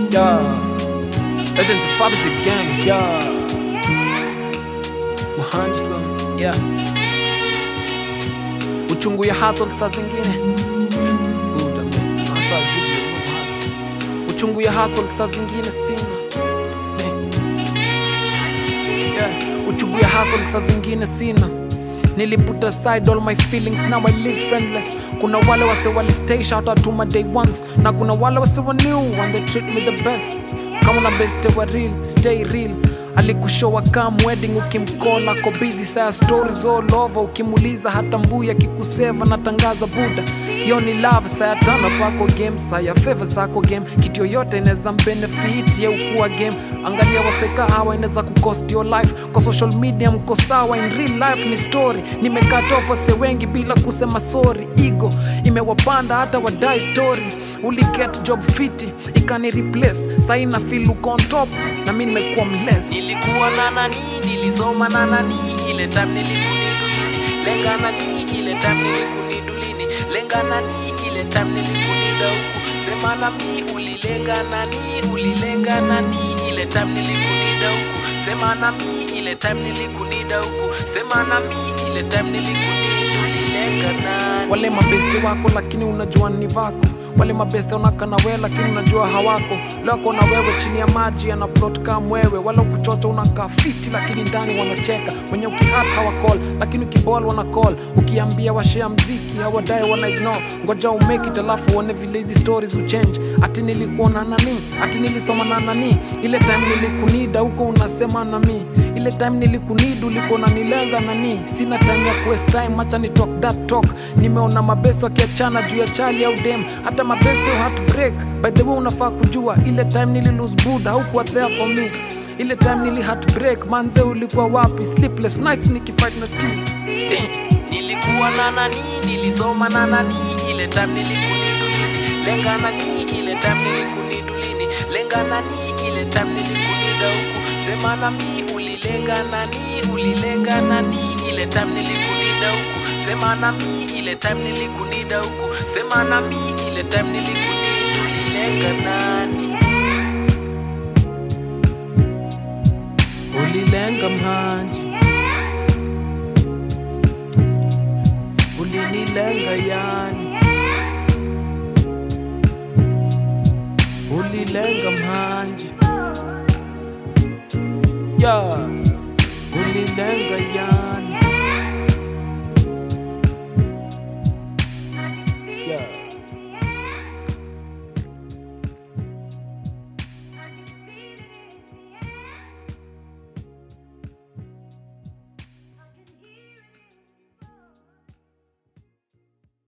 Yeah. Legends of Fabric Gang, yeah. Muhandisa, yeah. Uchungu ya hustle saa zingine. Buda, man. Hustle, vipi, hustle. Uchungu ya hustle saa zingine sina. Man. Yeah. Uchungu ya hustle saa zingine sina niliput aside all my feelings now I live friendless kuna wale wase wali stay shout out to my day ones na kuna wale wase wa new and they treat me the best kama na best wa real stay real alikushowa kam wedding ukimkola ko busy saa stories all over ukimuliza hata mbuya kikuseva natangaza buda hiyo ni love saa ya tano kwako game saa ya favor zako game kitu yoyote inaweza mbenefit ye ukuwa game angalia waseka hawa inaweza kucost your life kwa social media mko sawa in real life ni story nimekatofa wase wengi bila kusema sorry ego imewapanda hata wadai story uliget job fiti ikani replace saina feel uko on top na mi nimekuwa mless nilikuwa na nani nilisoma na nani ile time nilikunidulini lenga nani ile time nilikunidulini lenga nani ile time nilikunida huku sema na mi ulilenga nani ulilenga nani ile time nilikunida huku sema na mi ile time nilikunida huku sema na mi ile time nilikunida ulilenga nani wale mabesti wako lakini unajua ni vako wale mabeste unakana wewe lakini unajua hawako lako na wewe chini ya maji ana plot kama wewe wala ukuchocha unakaa fiti lakini ndani wanacheka wenye ukihat hawacall lakini ukibol wana call ukiambia washea mziki hawadai wana ignore ngoja umake it alafu uone vile hizi stories uchange ati nilikuwa na nani ati nilisoma na nani ile time nilikunida huko unasema na mi ile time nilikunid ulikuwa unanilenga nani sina time ya kuwaste time acha ni talk that talk nimeona mabest wakiachana juu ya chali au dem hata mabest au heartbreak by the way unafaa kujua ile time nili lose buda haukuwa there for me ile time nili heartbreak manze ulikuwa wapi sleepless nights nikifight na tears Damn. nilikuwa na nani nilisoma na nani ile time nilikunidulini lenga nani ile time nilikunidulini lenga nani ile time nilikunida huku sema na mi ulilenga nani ulilenga nani ile time nilikunida huku sema na mi ile time nilikunida huku sema na mi ile time nilikunida ulilenga nani ulilenga mhanji ulinilenga yani ulilenga mhanji ya ulilenga yani